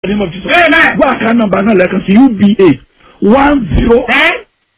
name of Jesus. Amen. gbọ́ àká nọ́mbà náà lẹ́ẹ̀kan sí uba one zero ten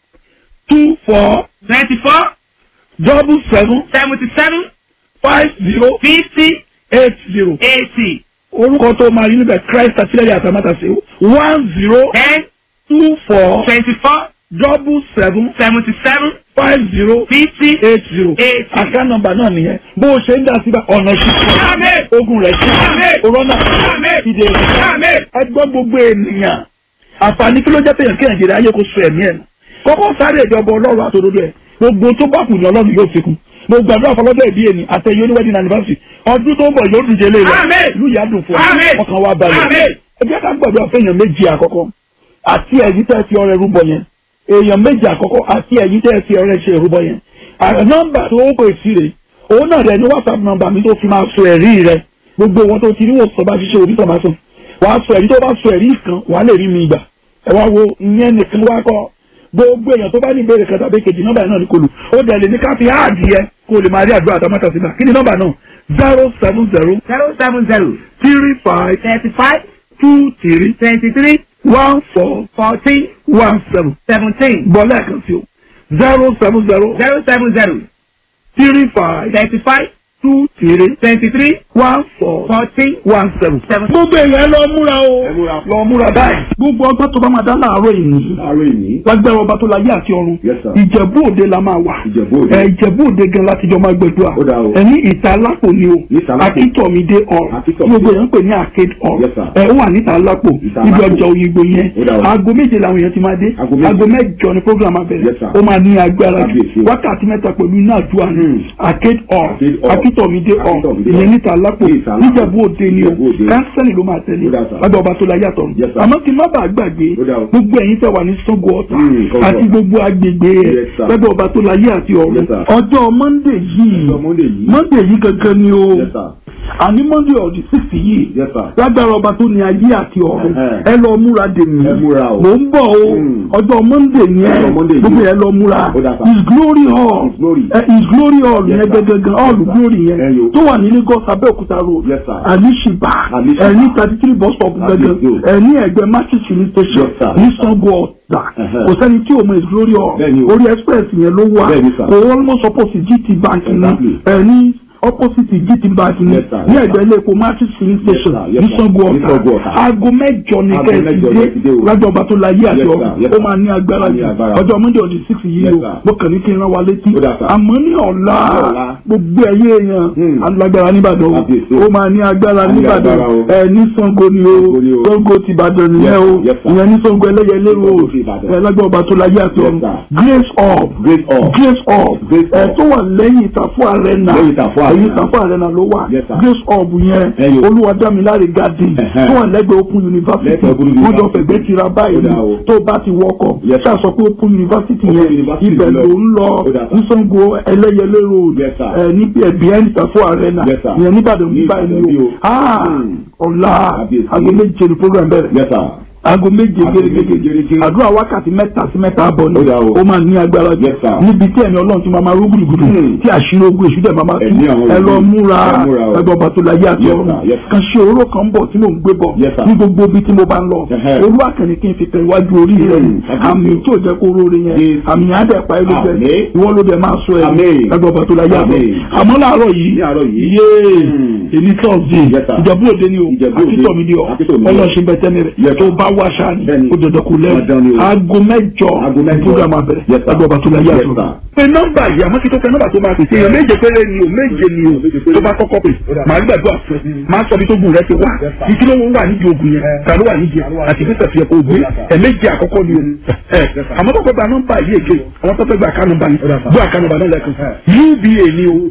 two four twenty-four double seven seventy-seven five zero fifty eight zero. eighty orúkọ tó máa rí níbẹ̀ christ àtìlẹ́yìn àtàmátàsé one zero ten two four twenty-four double seven seventy-seven five zero fifty eight zero. eighty. àká nọ́mbà náà nìyẹn bó o ṣe ń dá síbẹ̀ ọ̀nà ṣíṣe Amen. ogun rẹ̀ ṣe Amen. òrọ́nà Amen. ìdè rẹ̀ Amen. ẹgbọ́n gbogbo ènìyàn àǹfààní kí ló jẹ́ pé yàn kí nàìjíríà ayé kó so ẹ̀mí ẹ̀ nù kọ́kọ́ sáré ìjọba ọlọ́run àtòdodo ẹ̀ gbogbo tó bá kù ní ọlọ́run yóò fi kún mo gbàdúrà fọlọ́dọ̀ ìbí ẹni àtẹ̀yẹ oníwẹ́dìn anniversary ọdún tó ń bọ̀ yóò dùn jẹ́lé Amen. rẹ̀ ìlú yà dùn fún ọ Amen. ọkàn wa balẹ̀ Amen. ẹ jẹ́ ká gbàdúrà fún èèyàn méjì àkọ́kọ́ àti ẹ̀yìn tẹ́ fi ọrẹ rúbọ yẹn èèyàn méjì àkọ́kọ́ àti ẹ̀yìn tẹ́ fi ọrẹ ṣe rúbọ yẹn àrẹ nọ́mbà tó ń pè sí rè òun náà rẹ ní whatsapp nọ́mbà mi tó fi máa sọ ẹ̀rí rẹ gbogbo wọn tó ti rí wò sọ bá ṣiṣẹ́ orí sọ̀mà sùn wàá sọ ẹ̀rí tó bá sọ ẹ̀rí kan wàá lè rí mi gbà ẹ wá wo ìyẹn nìkan wá kọ́ gbogbo èèyàn tó bá ní ìbéèrè kan tàbí kejì nọ́mbà náà ní kò lù ó dẹ̀ lè ní ká fi áàdì yẹ kó lè máa rí àdúrà àtàmọ́tà sígbà kí ni nọ́mbà náà zero seven zero zero seven zero three five thirty-five two three twenty-three one four fourteen one seven seventeen bọ́ lẹ́ẹ̀kan sí o zero seven zero zero seven zero three five thirty-five two three twenty-three one four fourteen one seven. seven. gbogbo èèyàn lọ múra o Ẹ múra. lọ múra báyìí. gbogbo ọgbọ́n tó bá máa dá láàárọ̀ yìí láàárọ̀ ìní. lágbára ọba tó láyé àti ọ̀run Yes, sir. ìjẹ̀bú òde la máa wà Ìjẹ̀bú Òde. ẹ ìjẹ̀bú òde gan láti jọ máa gbẹdúrà Ó dáa o. ẹni ìta alápò ni o Ìta Alápò. akíntọ̀mídé hall Akíntọ̀mídé. gbogbo èèyàn ń pè ní arcade hall Yes, sir. ẹ ó wà níta alápò Ìta níbi Alápò. ọjà òyìnbó yẹn Ó dáa o. aago méje làwọn èèyàn ti máa dé Aago méje. aago mẹ́jọ ni program abẹ́rẹ́ Yes, sir. ó máa ní agbára jù Kábíyèsí o. wákàtí mẹ́ta pẹ̀lú iná àdúrà ní Hmm. arcade hall Arcade hall. akíntọ̀mídé hall Akíntọ̀mídé ìyẹn hall. níta alápò Ní Ìta Alápò. níjẹ̀bú òde ni o Ìjẹ̀bú Òde. kánsẹ́lì ló máa tẹ̀lé Ó dáa, sir. lábẹ́ ọba tó láyé àtọ̀ Yes, sir. àmọ́ kí n má bàa gbàgbé Ó dáa o. gbogbo ẹ̀yin tẹ́ wà ní Ṣàngó Ọ̀tà Hmm, Ṣàngó àti Ọ̀tà. gbogbo agbègbè ẹ̀ Yes, sir. lábẹ́ ọba tó láyé àti ọ̀run Yes, sir. ọjọ́ Monday yìí Ọjọ́ Monday yìí. Monday yìí gangan ni o Yes, sir. àní Monday of the sixth yìí Yes, sir. lágbára ọba tó ní ayé àti ọ̀run Ẹ̀hẹ́. ẹ lọ múra dèmí Ẹ múra o. mò ń bọ̀ o Hmm. ọjọ́ Monday yẹn Ọjọ́ Monday yìí. gbogbo ẹ lọ múra Ó dáa, sir. his glory hall His glory. Eh, his glory hall Yes, yẹn sir. gangan hall Yes, sir. glory Ẹ yẹn yo. tó wà ní Lagos Abẹ́òkúta road Yes, sir. Alishiba Alishiba. ẹ ní thirty three bus stop Kábíyèsí gangan o. ẹ ní ẹgbẹ́ matthew filling station Yes, sir. ní Ṣàngó Ọ̀tà Ẹ̀hẹ́. kò sẹ́ni tí o mọ his glory hall Bẹ́ẹ̀ni o. orí express yẹn ló wà Bẹ́ẹ̀ni, sir. kò almost opposite GT bank ní Exactly. ẹ ní opposite GT bank ní Yes, sir. ní Yes, ẹgbẹ́ sir. ilé epo matthew filling Yes, station sir. Yes, ní sir. Ṣàngó Ní Ṣàngó Ọ̀tà Ọ̀tà. aago mẹ́jọ ní Aago kẹ́ẹ̀sì mẹ́jọ dé lẹ ti dé o. lájọ ọba tó láyé àti Yes, sir. ọ̀run Yes, ó sir. máa ní agbára Ó ní jù agbára. ọjọ́ monday ọdún six yìí Yes, o sir. mo kàn ní kí n rán wa létí Ó dáa, sir. àmọ́ ní ọ̀la Ní ọ̀la. gbogbo ẹ̀yẹ èèyàn Hmm. alágbára níbàdàn o Kábíyèsí o. ó máa ní agbára A ní níbàdàn agbára o. ẹ ní Ṣàngó ni o Ṣàngó ni o. Ṣàngó ti Ìbàdàn nìyẹn o Yes, sir. ìyẹn ní Ṣàngó ẹlẹ́yẹlé o Ṣàngó ti Ìbàdàn. ẹ lágbára ọba tó láyé àti Yes, ọ̀run sir. grace up Great all. grace up Grace ẹ up. tó wà lẹ́yìn ìtàfọ́ arena Lẹ́yìn Ìtàfọ́ Arena. ẹ̀yìn ìtàfọ́ arena ló wà Yes, sir. grace up yẹn Ẹyọ. olúwadámiláre garden Ẹ̀hẹ́. tó wà lẹ́gbẹ̀ẹ́ open university Lẹ́gbẹ̀ẹ́ Open wọ́n jọ University. fẹ̀gbẹ́ tira báyìí Ó dáa o. tó bá ti wọkọ̀ Yes, sir. ṣáà sọ pé open university Open yẹn University ibẹ̀ lọ. ló ń lọ Ó dáa, sir. ní Ṣàngó ẹlẹ́yẹlé road Yes, sir. ẹ níbi ẹ̀ behind ìtàfọ́ arena Yes, sir. ìyẹn níbàdàn Ní níbàyìí Ìbàdàn bí ni o o. Ah, Hmm. ọ̀la Kábíyèsí. aago méje ni program bẹ̀rẹ̀ Yes, sir. aago méje Aago méje gẹ́gẹ́ gẹ́gẹ́. àdúrà wákàtí mẹ́ta sí mẹ́ta àbọ̀ ni Ó dáa o. ó máa ní agbára jù Yes, sir. níbi tí ẹ̀mí ọlọ́run ti máa máa rú gbùdùgbùdù Hmm. tí àṣírí ogun èṣù dẹ̀ máa máa tú Ẹ̀mí àwọn ẹ lọ ogun. múra Ẹ múra o. ẹgbẹ́ ọba tó láyé àti Yes, ọ̀run sir. Yes, sir. kan ṣe oró kan bọ̀ tí mò ń gbé bọ̀ Yes, sir. ní gbogbo ibi tí mo bá ń lọ Ẹhẹ́. olúwa kàní kí n fi tẹ iwájú orí rẹ Hmm. àmì tí ò jẹ́ kó róore yẹn Yes. àmì yẹn á dẹ̀ pa ẹ́ lójú ẹ̀ Àmín. ìwọ ló dẹ̀ máa sọ ẹ̀ Àmín. ẹgbẹ́ ọba tó láyé àti Àmín. ọ̀run àmọ́ láàárọ̀ yìí Ní àárọ̀ yìí. yéé Hmm. èmi tọ́sídẹ̀ẹ́ Yes, sir. ìjọba òde ni o Ìjẹ̀bú Òde. akítọ̀ ni o Akítọ̀mídé. ọlọ́ọ̀ṣẹ́ bẹ́tẹ́ ni Yes, rẹ̀ sir. tó bá wá ṣáà ni Bẹ́ẹ̀ni. ó dandan kò lẹ́rù Dandan ni o. aago mẹ́jọ Aago mẹ́jọ. program abẹ́rẹ́ Yes, sir. ẹgbẹ́ ọba tó láyé Yes, àtúntò. sir. pé nọ́mbà yìí àmọ́ kí tó fẹ́ nọ́mbà tó máa pèsè èèyàn méje péré ni o méje ni o Méje péré. tó bá kọ́kọ́ pè màá gbàdúrà fún ẹ máa sọ bí tó gùn rẹ ti wá Yes, sir. ìkí ló ń wà nídìí ogun yẹn ta ló wà nídìí ẹ àti bí sẹ̀fì ẹ̀kọ́ ògbé Yes, sir. ẹ̀ méje àkọ́kọ́ ni o ẹ Yes, sir. àmọ́ tó fẹ́ gba nọ́mbà yìí èké àwọn tó fẹ́ gba àká nọ́mbà yìí Yes, sir. gbọ́ àká nọ́mbà náà lẹ́kùn uba ni o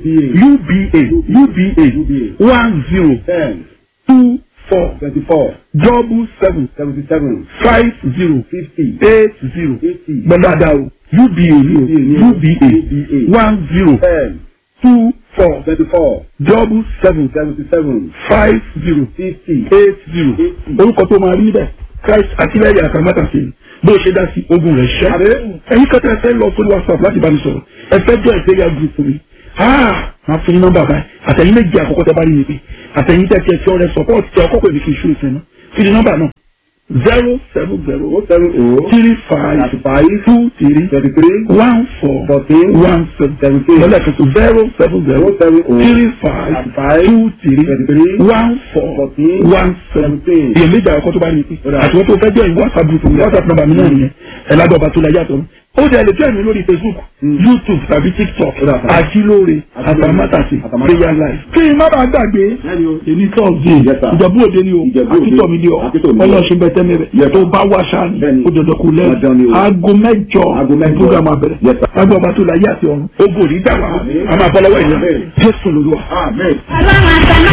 uba uba one zero Ten. two four Twenty-four. double seven Seventy-seven. five zero Fifty. eight zero Eighty. gbọ́dọ̀dà o uba ni o uba one zero Ten. two four Twenty-four. double seven Seventy-seven. five zero Fifty. eight zero orúkọ tó máa rí níbẹ̀ christ àtìlẹ́yìn àtàmátàsí bó ṣe dá sí ogun rẹ̀ ṣẹ́ ẹ̀yin kẹta ẹ fẹ́ lọ sórí whatsapp láti bá mi sọ̀rọ̀ ẹ fẹ́ jọ ìgbéga group mi ah máa fún yín nọ́mbà báyìí àtẹ̀yìn méjì àkọ́kọ́ tẹ bá rí mi pé àtẹ̀yìn tẹ̀ tiẹ̀ tí ọ̀rẹ́ support tẹ ọkọ̀ pèmí kì í ṣú ìsìn náà kí ni nọ́mbà náà zero seven zero o seven o three five thirty five two three twenty three one four fourteen one seven seventeen lọ́lẹ̀ tuntun zero seven zero o seven o three five thirty five two three twenty three one four fourteen one seven seventeen. èyàn méjì àkọ́kọ́ tó bá rí i Ó dà. àti wọ́n tó fẹ́ jẹ́ whatsapp group mi whatsapp number mi náà nìyẹn ẹ̀ ládọ̀ ọba tó la yàtọ̀ ó dẹ̀ lè tẹ̀lé lórí facebook Mm. youtube tàbí tiktok Ó dà, sir. àjílóore Àjílóore. àtàmátàsí Àtàmátàsí. prayer life. kí n má bàa gbàgbé Lẹ́ni o. èmi thursday Yes, sir. ìjọba òde ni o Ìjẹ̀bú Òde. akítọ̀ mi ni o Akítọ̀ mi ni o. ọlọ́ọ̀ṣin bẹ́tẹ́ mi rẹ̀ Yes, sir. tó bá wá ṣáà ni Bẹ́ẹ̀ni. ó dandan kò Dandan ni lẹ́yìn o. aago mẹ́jọ Aago mẹ́jọ. program abẹ́rẹ́ Yes, sir. lágbó ọba tó la yé àti ọ̀run ó bò ní dàgbà Àmín. a máa bọ́ lọ́wọ́ ìyá Àmín. jésù lórí wa. amen. ọlọ́run àtàná